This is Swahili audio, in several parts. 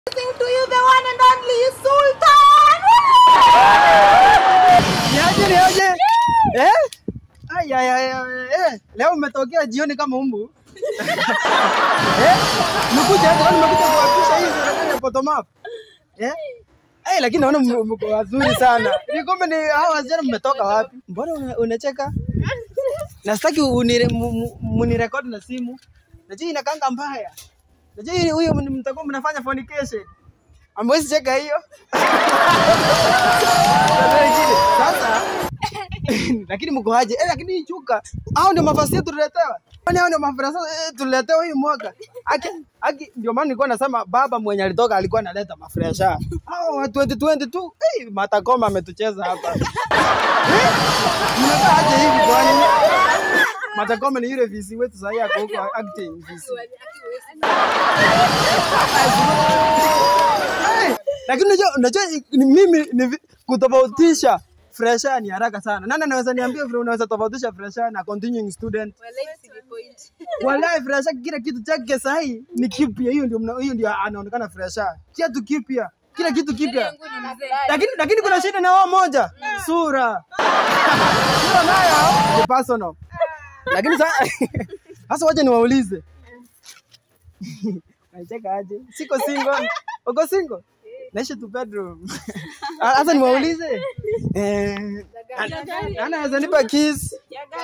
Sing to you the one and only Sultan. Niaje niaje? Eh? Ay ay ay ay. Eh, leo umetokea jioni kama umbu. eh? Mkuja hata kwani mmekuja kuwapisha hii serikali ya bottom up. Eh? Eh, lakini naona mme- mko wazuri sana. Ni kumbe ni hao wasichana mmetoka wapi? Mbona una- unacheka? Na sitaki unire- mu- mu- munirekodi na simu. Najua inakanga mbaya. Najua hii- huyo mtakuwa mnafanya fornication. Amwezi cheka hiyo. Sasa lakini mko aje? Eh, lakini hii chuka hao ndio mavazi yetu tuletewa. Kwani hao ndio mavazi eh, tuletewa hii mwaka? Aki, aki ndio maana nilikuwa nasema baba mwenye alitoka alikuwa analeta mafresha. Hao wa 2022 eh, matakoma ametucheza hapa. Eh, Mnakaa aje hivi kwani? Matakoma ni yule visi wetu sasa yako huko acting visi. Eh, lakini unajua unajua ni mimi ni vi- kutofautisha fresha ni haraka sana. Nani anaweza niambia vile unaweza tofautisha fresha na continuing student? Wallahi fresha kila kitu chake sahi ni kipya. Hiyo ndio mna- hiyo ndio anaonekana fresha. Kiatu kipya. Kila kitu kipya. Lakini lakini kuna shida na wao moja. Sura. Sura nayo ni personal. Lakini sasa sasa wacha niwaulize. Nacheka aje? Siko single. Uko single? Naishi tu bedroom. Ah, Sasa niwaulize. Eh, ana- anaweza nipa kiss?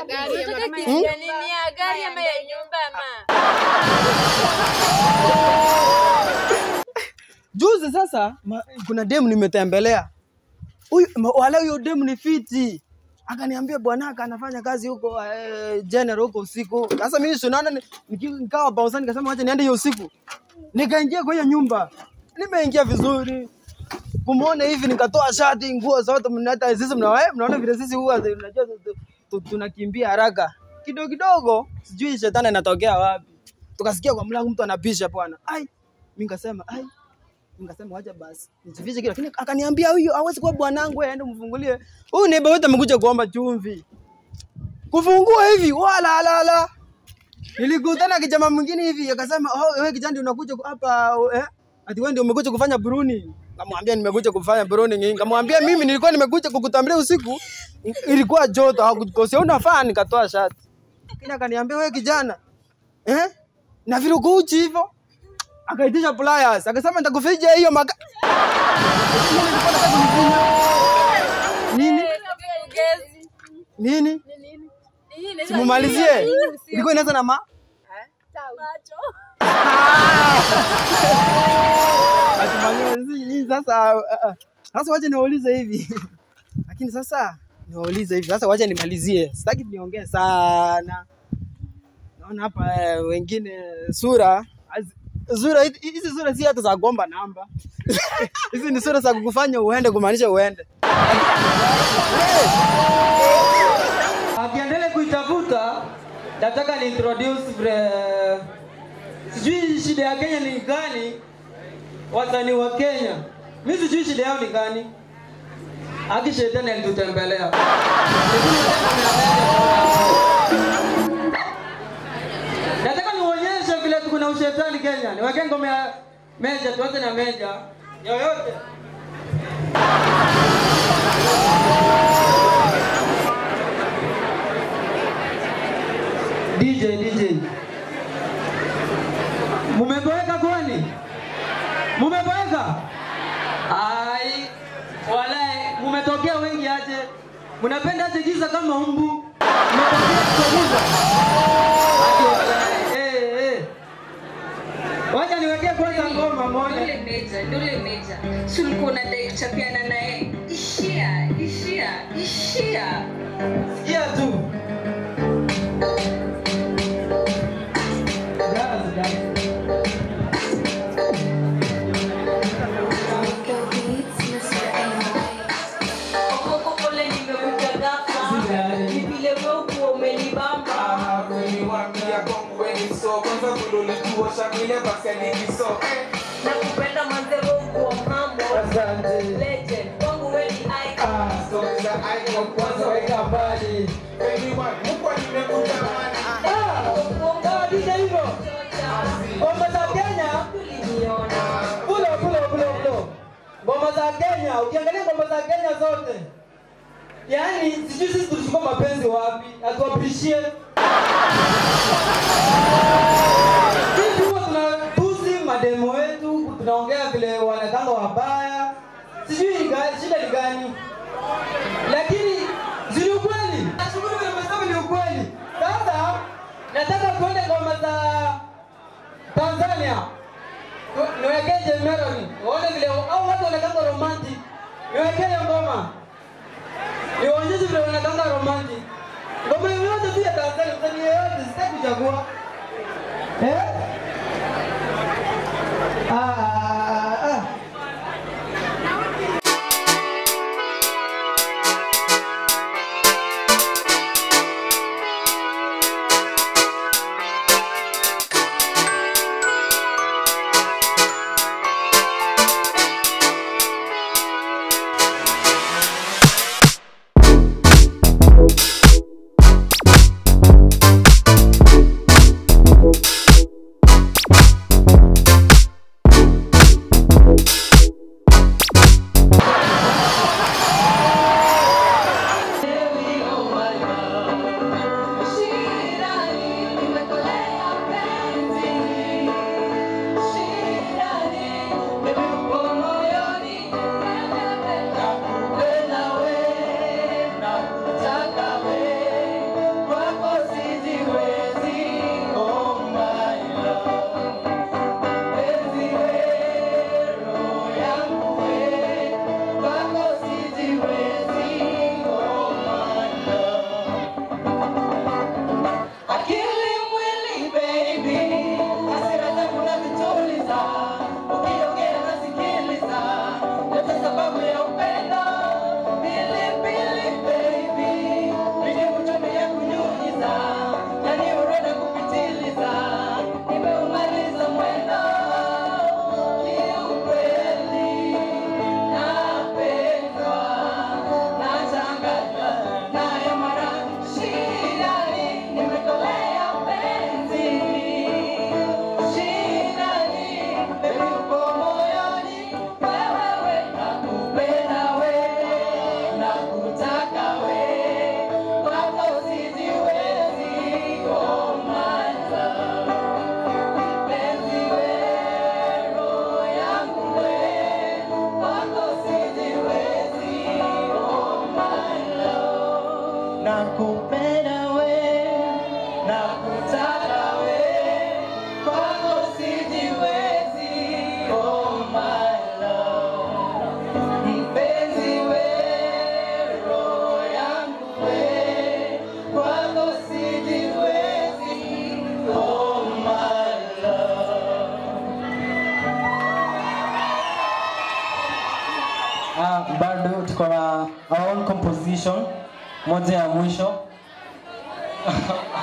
Juzi sasa ma, kuna demu nimetembelea. Huyu ma- wala huyo demu ni fiti. Akaniambia bwanaka anafanya kazi huko eh, general huko usiku. Sasa mimi si unaona ni- niki- nikawa bausa nikasema wacha niende hiyo usiku. Nikaingia kwa hiyo nyumba. Nimeingia vizuri. Kumuona hivi nikatoa shati, nguo zote mnata sisi mna eh, mnaona vile sisi huwa zi- unajua tu- tu- tu- tunakimbia haraka. Kidogo kidogo sijui shetani anatokea wapi. Tukasikia kwa mlango mtu anapisha bwana. Ai, mimi nikasema ai Nikasema wacha basi nijifiche kile, lakini akaniambia huyu hawezi kuwa bwanangu, wewe aende mfungulie. Huyu neighbor wetu amekuja kuomba chumvi, kufungua hivi wala la la. Nilikutana na kijana mwingine hivi akasema, oh, wewe kijana ndio unakuja ku- hapa eh? Ati wewe ndio umekuja kufanya bruni. Kamwambia nimekuja kufanya bruni. Kamwambia mimi nilikuwa nimekuja kukutambulia usiku, ilikuwa joto, hakukosea unafaa, nikatoa shati. Lakini akaniambia wewe kijana, eh? Na vile uko uchi hivyo akaitisha pliers akasema nitakuficha hiyo maka nini nini simumalizie ilikuwa inaanza na ma Atumalizie, si- hii sasa ah, ah. sasa wacha niwaulize hivi lakini sasa niwaulize hivi sasa wacha nimalizie sitaki niongee sana naona hapa eh, wengine sura az- sura hizi hizi sura si hata za kuomba namba hizi ni sura za kukufanya uende kumaanisha uende Akiendelea kuitafuta, nataka ni introduce vile sijui shida ya Kenya ni gani, wasanii wa Kenya. Mimi sijui shida yao ni gani. Aki shetani alitutembelea. Lakini nataka niwaambie- Nataka nionyeshe vile kuna ushetani Kenya. Niweke ngoma ya Meja, tuanze na Meja. Yoyote. DJ, DJ. Mumeboeka kwani? Mumeboeka? Ai, walai, mumetokea wengi aje. Mnapenda aje giza kama umbu. Mmetokea kwa giza. Aje walai. Eh, eh. Wacha niwekee kwanza ngoma moja. Dole meja, dole meja. Si ulikuwa unadai kuchapiana naye? Ishia, ishia, ishia. Sikia tu. Gazi, gazi. Okoko pole nimekuja ghafla. Sijali. Ni vile wewe ukuwa umenibamba. Nakupenda manze wewe ukuwa mambo. Asante. Legend, kwangu wewe ni icon. Ah, kwanza weka mbali. Ah, ah, DJ hivyo. Ngoma za Kenya. Tuliniona. Kula kula ngoma za Kenya, ukiangalia ngoma za Kenya zote, yaani sijui sisi tulichukua mapenzi wapi, atu appreciate sisi huwa tunatusi mademo wetu, tunaongea vile wanakanga wabaya, sijui ni gani- shida ni gani, lakini si ni ukweli. Nashukuru vile umesema ni ukweli. Sasa nataka tuende ngoma za Tanzania, Tu- niwekee Melody, uone vile au watu wanakanga romantic, niwekee hiyo ngoma niwaonyeshe vile wanakanga romantic. Ngoma yoyote tu ya Tanzania, msanii yeyote, sitaki kuchagua eh? Ah, ah, ah. Akili mwili baby, hasira zangu nazituliza, ukiongea nasikiliza, yote sababu ya upendo. Pilipili baby, nilimtumia kunyunyiza, yani urenda kupitiliza, nimeumaliza mwendo. Ni ukweli, napendwa, nachanganywa nayo mara shidani, nimekolea penzi shidani, baby uko moyoni, wewewe nakupenda we, nakutaka we, kwako sijiwezi, oh my love. Mpenzi we, roho yangu we, kwako sijiwezi, oh my love. Nakupenda we, nakutaka we, kwako sijiwezi, oh my love. Mpenzi we, roho yangu we, kwako sijiwezi, oh my love. Ah, bado tuko na our own composition moja ya mwisho